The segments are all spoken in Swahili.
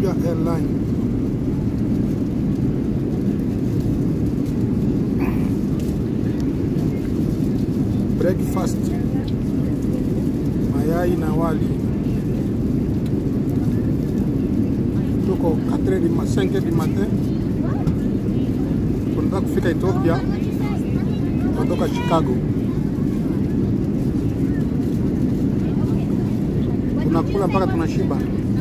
Ethiopia Airline. Breakfast, mayai na wali. Tuko 4 du ma- 5 du matin, tunataka kufika Ethiopia, tunatoka Chicago. Tunakula mpaka tunashiba.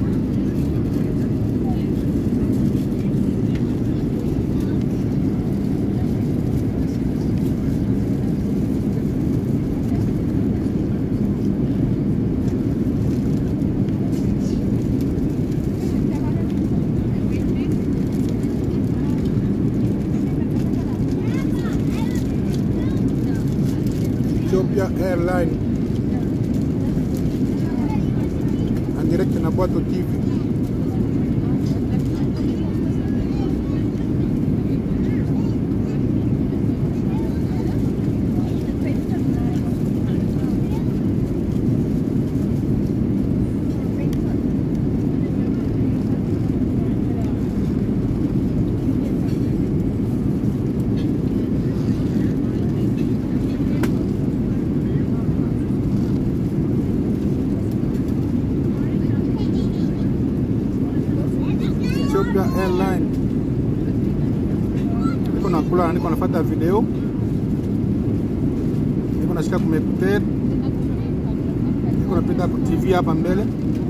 Ethiopia Airline en direct na Bwato TV. Ethiopia Airline. Niko nakula, niko nafuata video, niko nashika kumekuter, niko napita ku TV hapa mbele.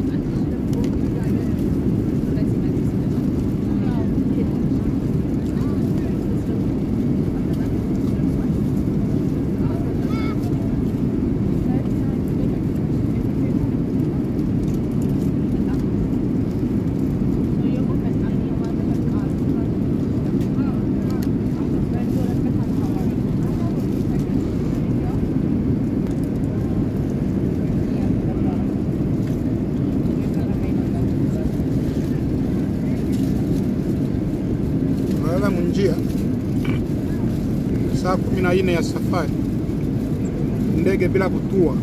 Tunalala munjia saa kumi na nne ya safari, ndege bila kutua,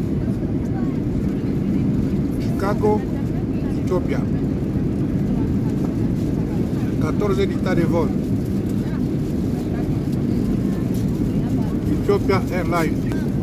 Chicago, Ethiopia, 14 dictats de vol, Ethiopia Airlines.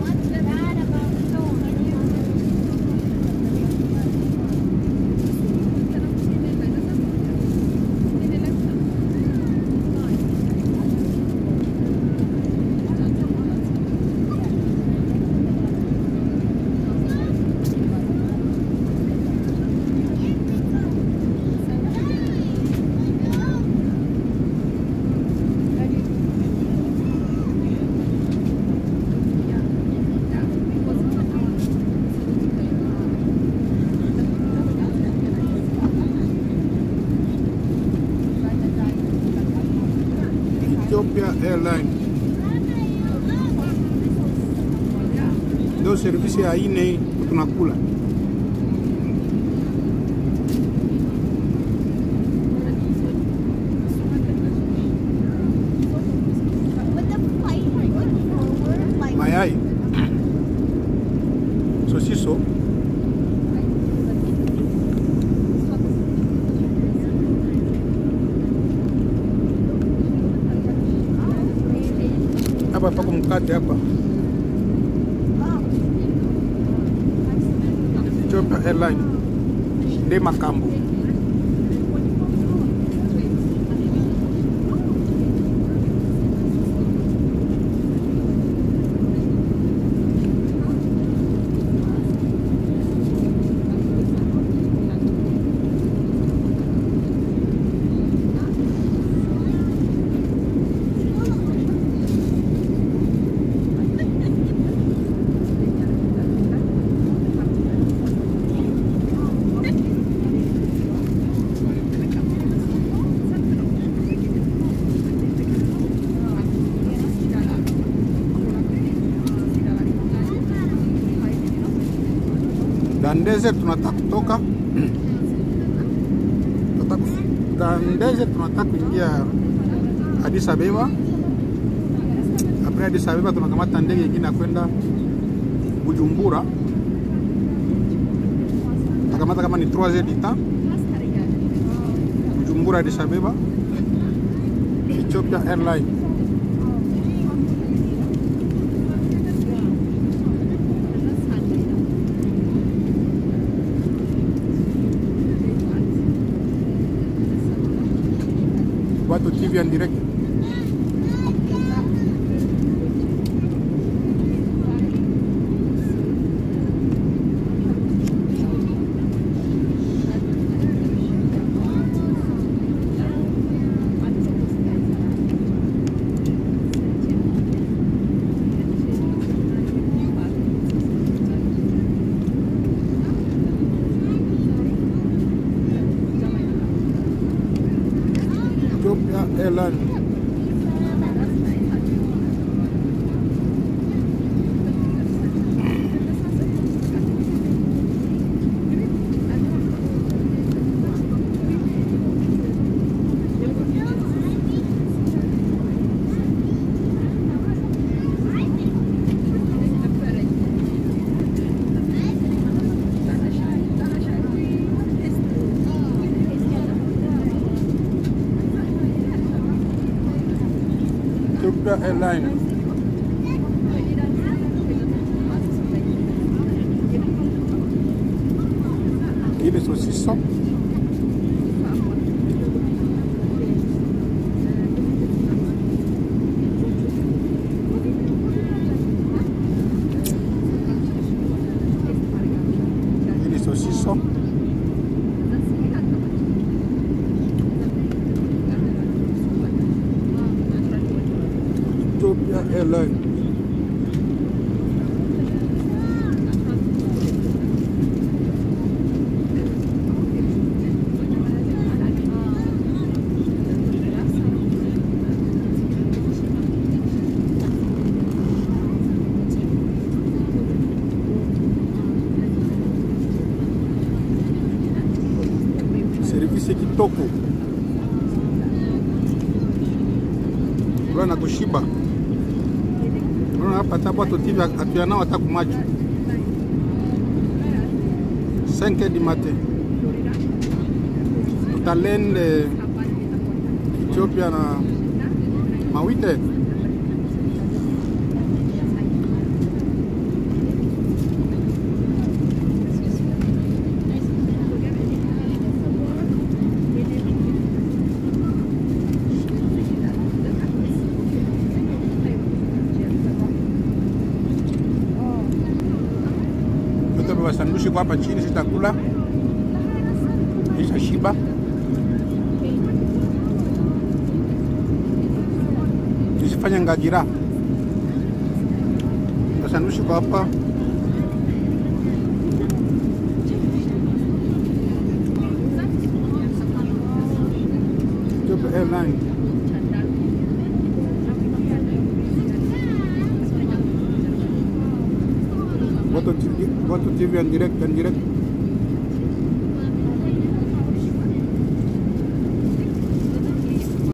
Ethiopia Airline ndio servisi ya ine tunakula. With the flight going forward, like Mayai, sosiso, hapa pako mkate hapa. Ethiopia Airline nde makambo Dandeze tunataka kutoka tunataka kuf- Dandeze tunataka kuingia Addis Abeba. Apres Addis Abeba tunakamata ndege ingine ya kwenda Bujumbura, takamata kama ni 3 heures du temps Bujumbura Addis Abeba Ethiopia Airline Watu TV en direct Ethiopia Airline Ethiopia Airline ile sosiso ile sosiso Ethiopia Airline servisi kitoko na kushiba unaona hapa hata watu TV atuyanao hata kumacho 5 du matin tutalende Ethiopia na mawite Yote beba sandushi kwa hapa chini, sitakula isha shiba. Nisifanye ngajira. Sandushi kwa hapa Ethiopia Airline. Watu TV, watu TV en direct, en direct.